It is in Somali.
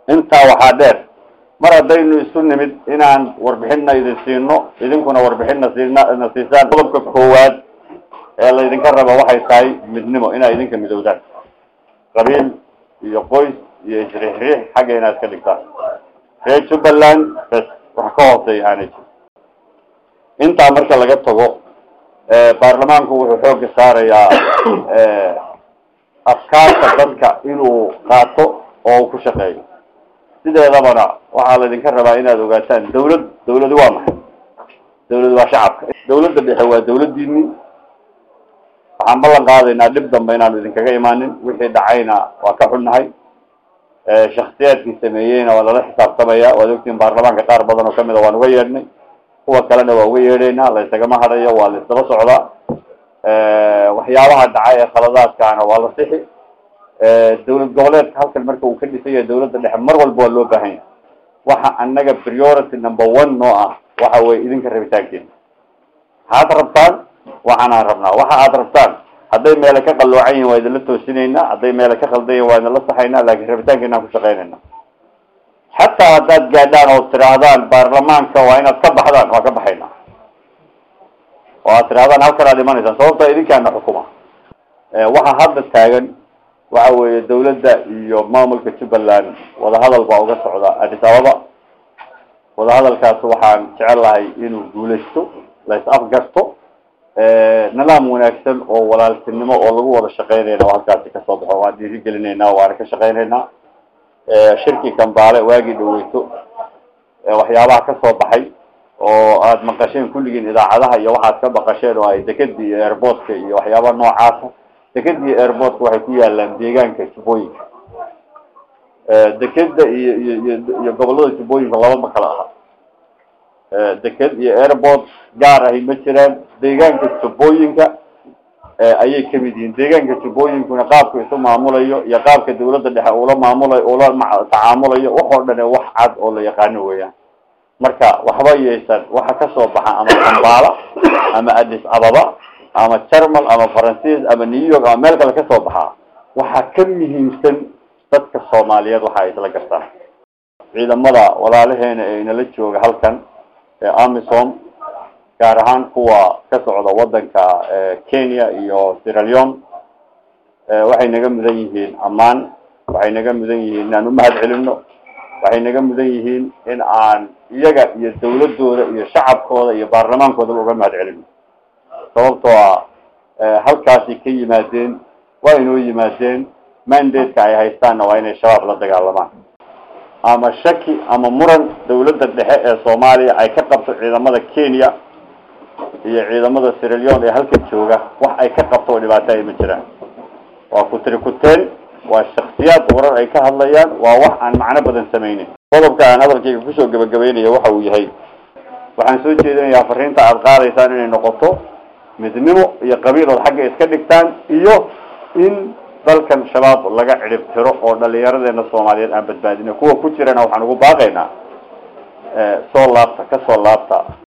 intaa waxaa dheer mar haddaynu isu nimid inaan warbixinna idin siino idinkuna warbixinna siina na siisaan qodobka koowaad ee laydinka raba waxay tahay midnimo inaa idinka midowdaan qabiil iyo qoys iyo isriixriix xagga inaad iska dhigtaan reer jubbaland bes wax ka hooseeya aanay jiro intaa marka laga tago baarlamaanku wuxuu xooga saarayaa afkaarta dadka inuu qaato oo uu ku shaqeeyo sideedabana waxaa laydinka rabaa inaad ogaataan dawlad dawladi waa maxay dawlad waa shacabka dawladda dhexe waa dawladdiini waxaan ballan qaadaynaa dhib dambe inaanu idinkaga imaanin wixii dhacayna waa ka xunnahay shaksiyaadkii sameeyeyna waa lala xisaabtamaya waad ogtiin baarlamaanka qaar badan oo kamid a waan uga yeedhnay kuwa kalena waa uga yeedhaynaa la ysagama hadhayo waa la isdaba socdaa waxyaabaha dhacay ee khaladaadkaana waa la sixi dawlad goboleedka halkan marka uu ka dhisan yahay dawladda dhexe mar walba waa loo baahan yahay waxa annaga priority number one noo ah waxa weye idinka rabitaankeena maxaad rabtaan waxaanaan rabnaa waxa aad rabtaan hadday meele ka qalloocan yihin waa idinla toosinaynaa hadday meele ka qaldan yihin waa idinla saxaynaa laakin rabitaankeenaan ku shaqaynayna xataa haddaad gaadhaan oo tidhaahdaan baarlamaanka waa inaad ka baxdaan waa ka baxaynaa oo aad tidhahdaan halkan aad imanaysaan sababta idinkaana xukuma waxa hadda taagan waxa weeye dawladda iyo maamulka jubbaland wadahadal baa uga socda addis ababa wadahadalkaas waxaan jecel lahay inuu guulaysto la is afgarto nidaam wanaagsan oo walaaltinimo oo lagu wada shaqeynayna oo halkaasi kasoo baxo waan dhiiri gelinaynaa waana ka shaqeynaynaa shirki kambaale waagii dhaweyto waxyaabaha kasoo baxay oo aada maqasheen kulligiin idaacadaha iyo waxaad ka maqasheen oo ay dekeda iyo airportka iyo waxyaabaha noocaasa dekeda iyo airportka waxay ku yaalaan deegaanka jubbooyinka dekeda iyo iyo iyo iyo gobolada jubbooyinka laba ma kala aha deked iyo airport gaar ahi ma jiraan deegaanka jubbooyinka ayay kamid yihiin deegaanka jubbooyinkuna qaabka isu maamulayo iyo qaabka dawladda dhexe ula maamulayo ula tacaamulayo wax oo dhan wax cad oo la yaqaano weeyaan marka waxba yeysan waxa kasoo baxa ama kambaala ama addis ababa ama jermal ama faransiis ama new york ama meel kale kasoo baxaa waxaa ka muhiimsan dadka soomaaliyeed waxa ay isla gartaan ciidamada walaalaheena ee inala jooga halkan ee amisom gaar ahaan kuwa ka socda wadanka kenya iyo sierra leone waxay naga mudan yihiin ammaan waxay naga mudan yihiin inaan umahad celino waxay naga mudan yihiin in aan iyaga iyo dawladooda iyo shacabkooda iyo baarlamaankoodaba uga mahad celino sababtoo ah halkaasay ka yimaadeen waa inoo yimaadeen mandate-ka ay haystaanna waa inay shabaab la dagaalamaan ama shaki ama muran dawladda dhexe ee soomaaliya ay ka qabto ciidamada kenya iyo ciidamada sierra leone ee halka jooga wax ay ka qabto oo dhibaato ay ma jiraan waa kutri kuteen waa shaksiyaad warar ay ka hadlayaan waa wax aan macno badan sameynin qodobka aan hadalkayga kusoo gabagabeynaya waxa uu yahay waxaan soo jeedinayaa fariinta aada qaadaysaan inay noqoto midnimo iyo qabiil ood xagga iska dhigtaan iyo in dalkan shabaab laga cidhib tiro oo dhalinyaradeena soomaaliyeed aan badbaadino kuwa ku jirana waxaan ugu baaqaynaa soo laabta ka soo laabta